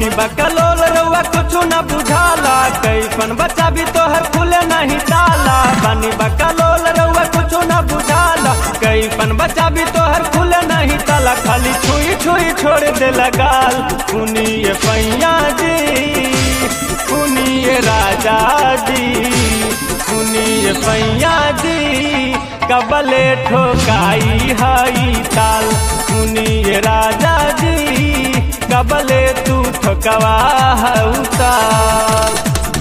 बनी बकलोल रउआ कुछ न बुझाला कैसन बच्चा भी तोहर खुले नहीं ताला बनी बकलोल रउआ कुछ न बुझाला कैसन बच्चा भी तोहर खुले नहीं ताला खाली छुई छुई छोड़ दे लगाल सुनिए पैया जी सुनिए राजा जी सुनिए पैया जी कबले ठोकाई हई ताल सुनिए राजा जी कबले तू ठोकवा हऊ ताल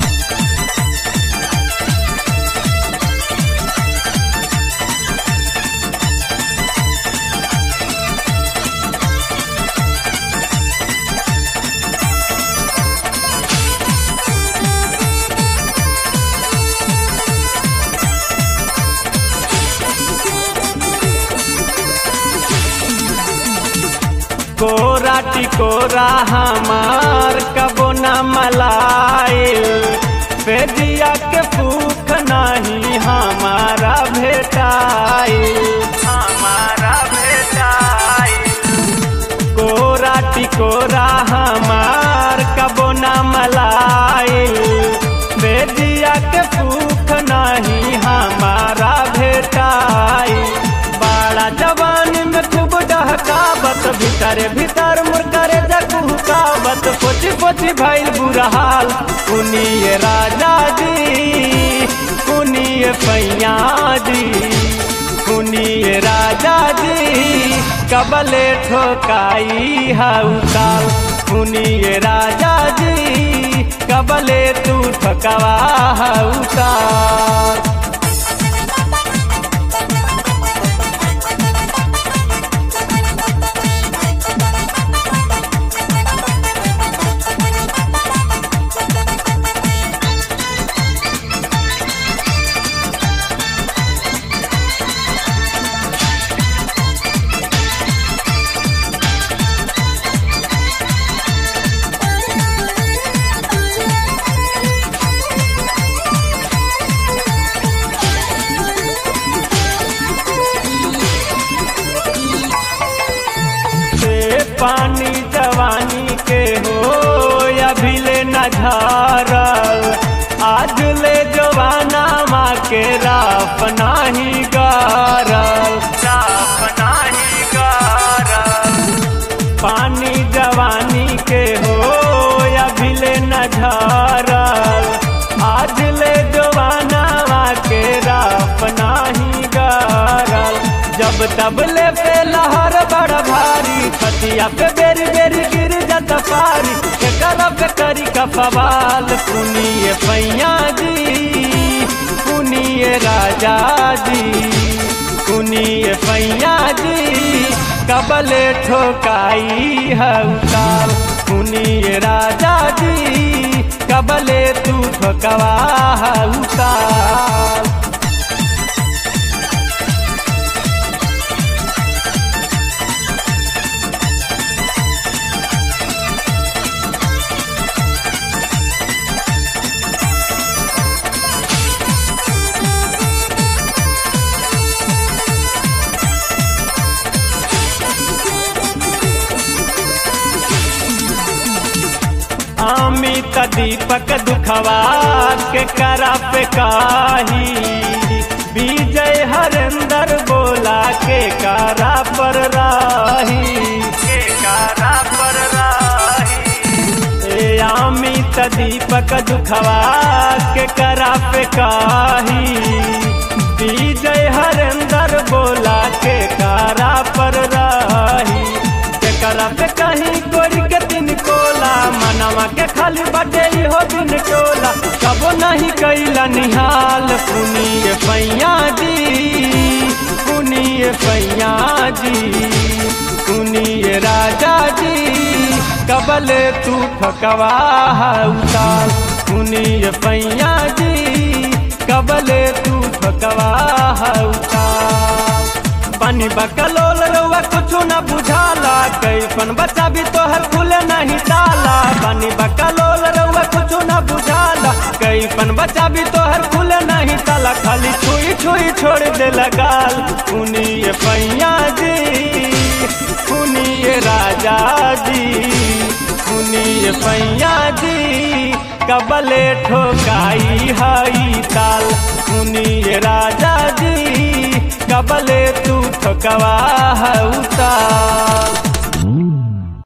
कोरा टिकोरा हमार कबो न मलाइल पेजिया के भूख नहीं हमारा भेटाइल हमारा भेटाइल कोरा टिकोरा हमार कबो न मलाइल पेजिया के भूख नहीं हमारा भेटाइल बड़ा जवान में खूब डहकावत भीतर भीतर मुरकरे जगुकावत पोची पोची भइल बुरा हाल सुनिए राजा जी सुनिए पैया जी सुनिए राजा जी कबले ठोकाई हऊ काल सुनिए राजा जी कबले तू ठोकवा हऊ काल से पानी जवानी के हो अभी ले न झारल आज ले जवाना माँ के राफ नाही गारल राफ नाही गारल पानी जवानी के हो अभी ले न झारल आज ले जवाना माँ के राफ नाही गारल जब तब ले पे लहर बड़ भारी खतिया पे बेरी बेरी गिर जाता पारी के करब करी का सवाल सुनिए पैया जी सुनिए राजा जी सुनिए पैया जी कबले ठोकाई हऊ काल सुनिए राजा जी कबले तू ठोकवा हऊ काल अमित दीपक दुखवा के करा पे काही विजय हरेंद्र बोला के कारा पर राही के कारा पर राही ए अमित दीपक दुखवा के करा पे काही विजय हरेंद्र बोला के कारा पर राही के करा पे कहीं गोरी के दिन कोला मनवा के खाली बटे हो दिन टोला कबो नहीं कैला निहाल पुनिय पैया जी पुनिय पैया जी सुनिए राजा जी कबल तू फकवा उताल सुनिए पैया जी कबल तू फकवा उताल पानी बकलोल रउआ कुछ न बुझाला कैसन बच्चा भी तोहर खुले नहीं ताला पानी बकलोल रउआ कुछ न बुझाला कैसन बच्चा भी तोहर खुले नहीं ताला खाली छुई छुई छोड़ दे लगाल सुनिए पैया जी सुनिए राजा जी सुनिए सैया जी कबले ठोकाई हई ताल सुनिए राजा जी कबले तू ठोकवा हऊ ताल